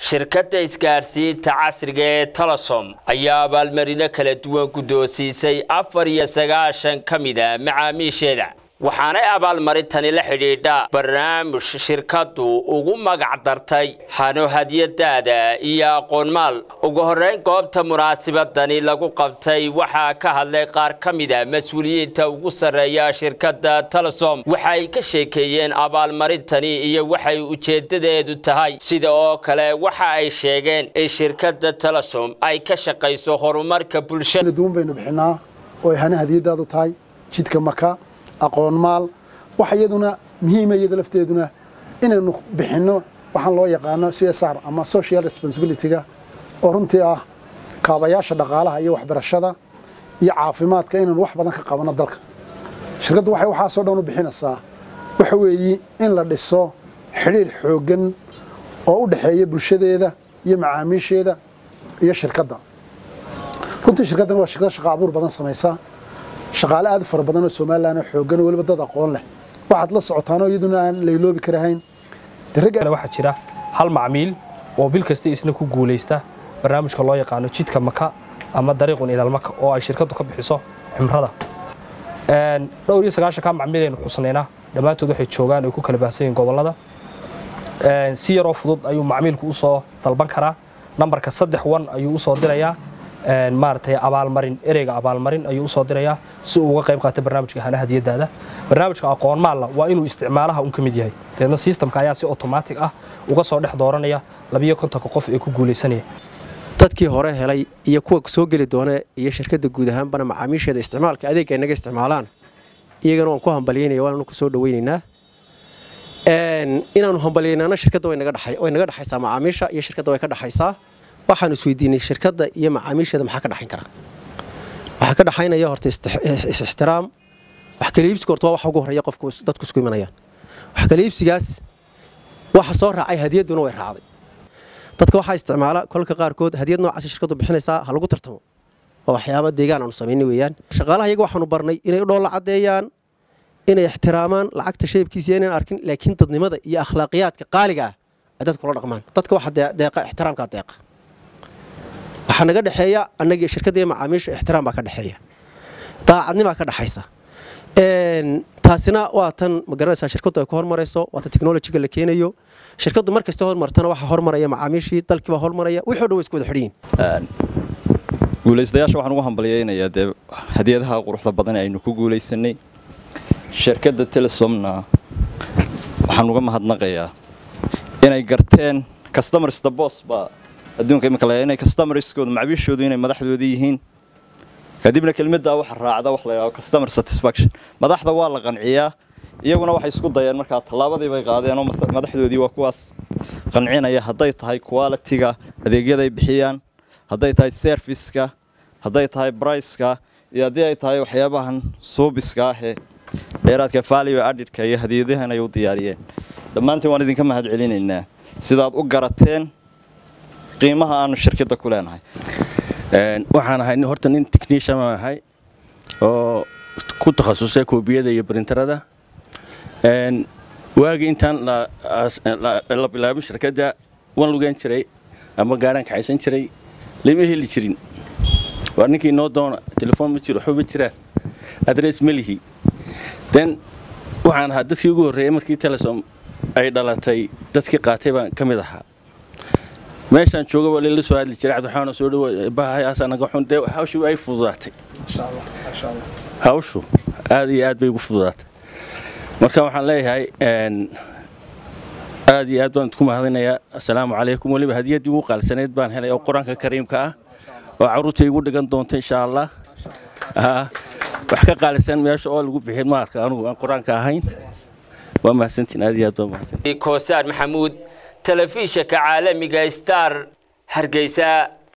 shirkadda isgaadhsiinta casriga ee telesom ayaa abaalmarino kala duwan guddoonsiisay afar iyo sagaashan ka mid a macaamiisheeda waxaanay abaalmarintani la xidhiidha barnaamij shirkaddu ugu magac dartay hano hadyadaada iyo aqoonmaal ugu horrayn goobta munaasibadani lagu qabtay waxaa ka hadlay qaar ka mid a mas-uuliyiinta ugu sarreeya shirkadda telesom waxay ka sheekeeyeen abaalmarintani iyo waxay ujeeddadeedu tahay sida oo kale waxa ay sheegeen in shirkadda telesom ay ka shaqayso horumarka bulshada duwan baynu bixinaa oo ay hana hadiyadaadu tahay jidka maka aqoon maal waxa iyaduna muhiima iyada lafteeduna inaynu bixinno waxaan loo yaqaano c s r ama social responsibilityga oo runtii ah kaabayaasha dhaqaalaha iyo waxbarashada iyo caafimaadka inaynu wax badan ka qabanno dalka shirkaddu waxay waxaasoo dhan u bixinaysaa waxa weeyi in la dhiso xidhiir xooggan oo u dhexeeya bulshadeeda iyo macaamiisheeda iyo shirkadda runtii shirkaddan waa shirkad shaqa abuur badan samaysa shaqaale aad u fara badan oo somalilan xooggan oo weliba dad aqoon leh waxaad la socotaanoo iyaduna aan layloobi karahayn waxaa jira hal macmiil oo bil kasta isna ku guulaysta barnaamijka loo yaqaano jidka maka ama dariiqun ilaalmaka oo ay shirkaddu ka bixiso cimrada dhowr iyo sagaashanka macmiil aynu xusnaynaa dhammaantood waxay joogaan ay ku kala baahsan yihin gobollada si yaroo fudud ayuu macmiilku usoo dalban karaa nambarka saddex wan ayuu usoo dirayaa maaragtay abaalmarin ereyga abaalmarin ayuu usoo dirayaa si uu uga qayb qaata barnaamijka hana hadiyadaada barnaamijka aqoon maalla waa inuu isticmaalaha un ka mid yahay deedna sistamka ayaa si otomaatig ah uga soo dhex dooranaya labiyo kontonka qof ee ku guulaysanaya dadkii hore helay iyo kuwa soo geli doona iyo shirkadda guud ahaanbana macaamiisheeda isticmaalka adeegga inaga isticmaalaan iyagana waan ku hambalyaynaya waannu ku soo dhawaynaynaa inaannu hambalyaynaana shirkadda way naga dhexaysaa macaamiisha iyo shirkadda way ka dhexaysaa waxaan isweydiinay shirkadda iyo macaamiisheeda maxaa ka dhexayn kara waxaa ka dhexaynaya horta is-ixtiraam wax kala iibsiga horta waa waxa ugu horreeya qofku dadku isku imanayaan wax kala iibsigaas waxa soo raacay hadiyadduna way raacday dadka waxaa isticmaala kolka qaarkood hadiyad noocaas shirkaddu bixinaysaa ha lagu tartamo waa waxyaaba deegaan aanu samaynay weeyaan shaqaalaha iyaga waxaanu barnay inay dhoolla caddeeyaan inay ixtiraamaan lacagta shaybkiisa inaan arkin laakiin dadnimada iyo akhlaaqiyaadka qaaliga ah ay dadka kula dhaqmaan dadka waxa deeqa ixtiraamkaa deeqa waxaa naga dhexeeya annagii shirkadda iyo macaamiisha ixtiraam baa ka dhexeeya daacadnimaa ka dhexaysa taasina waa tan magaranaysaa shirkaddu ay ku hormarayso waa tan technolojiga la keenayo shirkaddu mar kasta hormartana waxaa hormaraya macaamiishii dalkiibaa hormaraya wixii o dhan way isku wada xidhiyin guulaystayaasha waxaan ugu hambalyaynayaa dee hadiyadaha quruxda badan aynu ku guulaysanay shirkadda telesomna waxaan uga mahadnaqayaa inay garteen customers the boss baa adduunka imika layaa inay customerskooda macabiishoodu inay madaxdooda yihiin kadibna kelmaddaa waxa raacda wax la yidhahdo customer satisfaction madaxda waa la qanciyaa iyaguna waxay isku dayeen markaa tallaabadii bay qaadeen oo madaxdoodii waa kuwaas qancinaya hadday tahay qualitiga adeegyaday bixiyaan hadday tahay serviceka hadday tahay briceka iyo haddii ay tahay waxyaabahan suubiska ahee dheeraadka value adidka iyo hadiyadahan ay u diyaariyeen dhammaantiin waan idinka mahad celinaynaa sidaad u garateen qiimaha aanu shirkadda ku leenahay waxaan ahay horta nin technician baan ahay oo ku takhasusay koobiyada iyo brinterada waagii intaan la bilaabin shirkadda waan lugaan jiray ama gaadhaan kaxaysan jiray lama heli jirin waa ninkii noo doona telefoon ma jiro waxba ma jiraan adress ma lihi den waxaan ahaa dadkii ugu horreeyay markii telesom ay dhalatay dadkii qaatay baan ka mid ahaa meeshaan jooga waa lala soo hadli jiray cabdiraxmaan soo dhawo bahayaasaa naga xun dee hawshu ay fududaatay hawshu aad iyo aad bay ugu fududaatay marka waxaan leeyahay aad iyo aad baan idku mahadinayaa assalaamu calaykum weliba hadiyaddii ugu qaalsaneyd baan helay oo qur-aanka kariimka ah oo carruurta igu dhigan doonta insha allah wax ka qaalisan meesha oo lagu bixin maarka anugu aan qur-aanka ahayn waa mahadsantiin aad iyo aad waa mahadsantiin koosaan maxamuud telefishinka caalamiga star hargeysa